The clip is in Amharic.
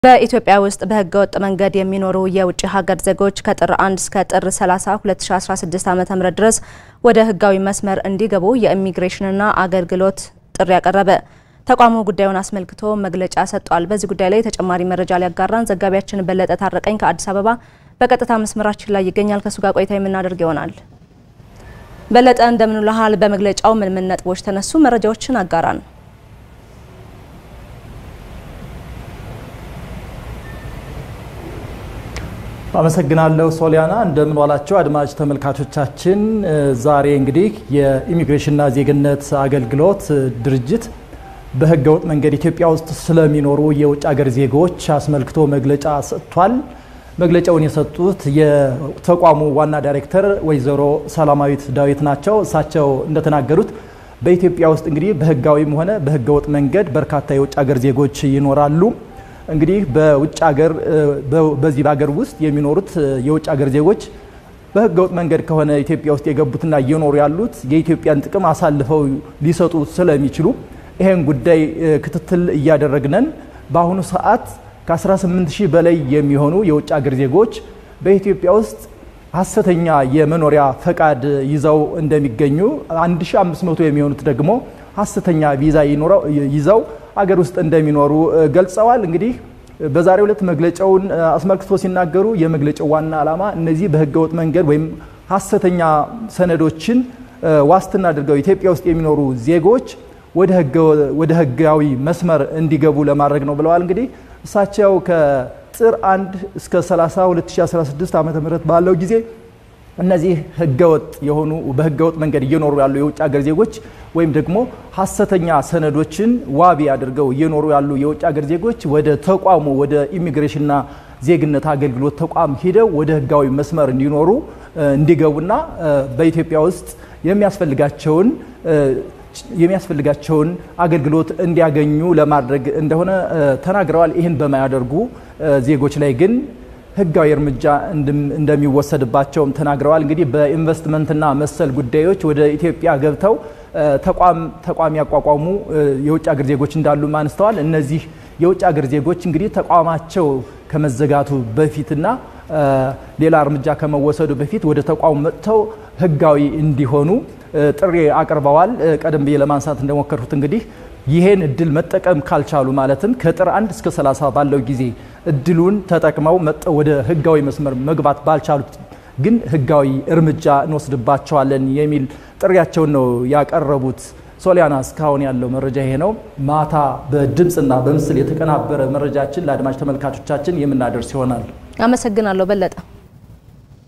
በኢትዮጵያ ውስጥ በሕገ ወጥ መንገድ የሚኖሩ የውጭ ሀገር ዜጎች ከጥር 1 እስከ ጥር 30 2016 ዓ.ም ድረስ ወደ ሕጋዊ መስመር እንዲገቡ የኢሚግሬሽንና አገልግሎት ጥሪ ያቀረበ። ተቋሙ ጉዳዩን አስመልክቶ መግለጫ ሰጥቷል። በዚህ ጉዳይ ላይ ተጨማሪ መረጃ ሊያጋራን ዘጋቢያችን በለጠ ታረቀኝ ከአዲስ አበባ በቀጥታ መስመራችን ላይ ይገኛል። ከሱ ጋር ቆይታ የምናደርግ ይሆናል። በለጠ እንደምን ውለሃል? በመግለጫው ምን ምን ነጥቦች ተነሱ? መረጃዎችን አጋራን። አመሰግናለሁ ሶሊያና። እንደምን ዋላችሁ አድማጭ ተመልካቾቻችን። ዛሬ እንግዲህ የኢሚግሬሽንና ዜግነት አገልግሎት ድርጅት በህገወጥ መንገድ ኢትዮጵያ ውስጥ ስለሚኖሩ የውጭ ሀገር ዜጎች አስመልክቶ መግለጫ ሰጥቷል። መግለጫውን የሰጡት የተቋሙ ዋና ዳይሬክተር ወይዘሮ ሰላማዊት ዳዊት ናቸው። እሳቸው እንደተናገሩት በኢትዮጵያ ውስጥ እንግዲህ በህጋዊም ሆነ በህገወጥ መንገድ በርካታ የውጭ ሀገር ዜጎች ይኖራሉ። እንግዲህ በውጭ ሀገር በዚህ በሀገር ውስጥ የሚኖሩት የውጭ ሀገር ዜጎች በህገወጥ መንገድ ከሆነ ኢትዮጵያ ውስጥ የገቡትና እየኖሩ ያሉት የኢትዮጵያን ጥቅም አሳልፈው ሊሰጡ ስለሚችሉ ይሄን ጉዳይ ክትትል እያደረግነን በአሁኑ ሰዓት ከ18 ሺህ በላይ የሚሆኑ የውጭ ሀገር ዜጎች በኢትዮጵያ ውስጥ ሀሰተኛ የመኖሪያ ፈቃድ ይዘው እንደሚገኙ 1500 የሚሆኑት ደግሞ ሀሰተኛ ቪዛ ይዘው አገር ውስጥ እንደሚኖሩ ገልጸዋል። እንግዲህ በዛሬው ዕለት መግለጫውን አስመልክቶ ሲናገሩ የመግለጫው ዋና ዓላማ እነዚህ በህገወጥ መንገድ ወይም ሀሰተኛ ሰነዶችን ዋስትና አድርገው ኢትዮጵያ ውስጥ የሚኖሩ ዜጎች ወደ ህጋዊ መስመር እንዲገቡ ለማድረግ ነው ብለዋል። እንግዲህ እሳቸው ከጥር 1 እስከ 30 2016 ዓ ም ባለው ጊዜ እነዚህ ህገወጥ የሆኑ በህገወጥ መንገድ እየኖሩ ያሉ የውጭ ሀገር ዜጎች ወይም ደግሞ ሀሰተኛ ሰነዶችን ዋቢ አድርገው እየኖሩ ያሉ የውጭ ሀገር ዜጎች ወደ ተቋሙ ወደ ኢሚግሬሽንና ዜግነት አገልግሎት ተቋም ሂደው ወደ ህጋዊ መስመር እንዲኖሩ እንዲገቡና በኢትዮጵያ ውስጥ የሚያስፈልጋቸውን የሚያስፈልጋቸውን አገልግሎት እንዲያገኙ ለማድረግ እንደሆነ ተናግረዋል። ይህን በማያደርጉ ዜጎች ላይ ግን ህጋዊ እርምጃ እንደሚወሰድባቸውም ተናግረዋል። እንግዲህ በኢንቨስትመንትና መሰል ጉዳዮች ወደ ኢትዮጵያ ገብተው ተቋም ያቋቋሙ የውጭ ሀገር ዜጎች እንዳሉም አንስተዋል። እነዚህ የውጭ ሀገር ዜጎች እንግዲህ ተቋማቸው ከመዘጋቱ በፊትና ሌላ እርምጃ ከመወሰዱ በፊት ወደ ተቋሙ መጥተው ህጋዊ እንዲሆኑ ጥሪ አቅርበዋል። ቀደም ብዬ ለማንሳት እንደሞከርኩት እንግዲህ ይሄን እድል መጠቀም ካልቻሉ ማለትም ከጥር 1 እስከ 30 ባለው ጊዜ እድሉን ተጠቅመው መጥተው ወደ ህጋዊ መስመር መግባት ባልቻሉት ግን ህጋዊ እርምጃ እንወስድባቸዋለን የሚል ጥሪያቸውን ነው ያቀረቡት። ሶሊያና፣ እስካሁን ያለው መረጃ ይሄ ነው። ማታ በድምፅና በምስል የተቀናበረ መረጃችን ለአድማጭ ተመልካቾቻችን የምናደርስ ይሆናል። አመሰግናለሁ በለጠ።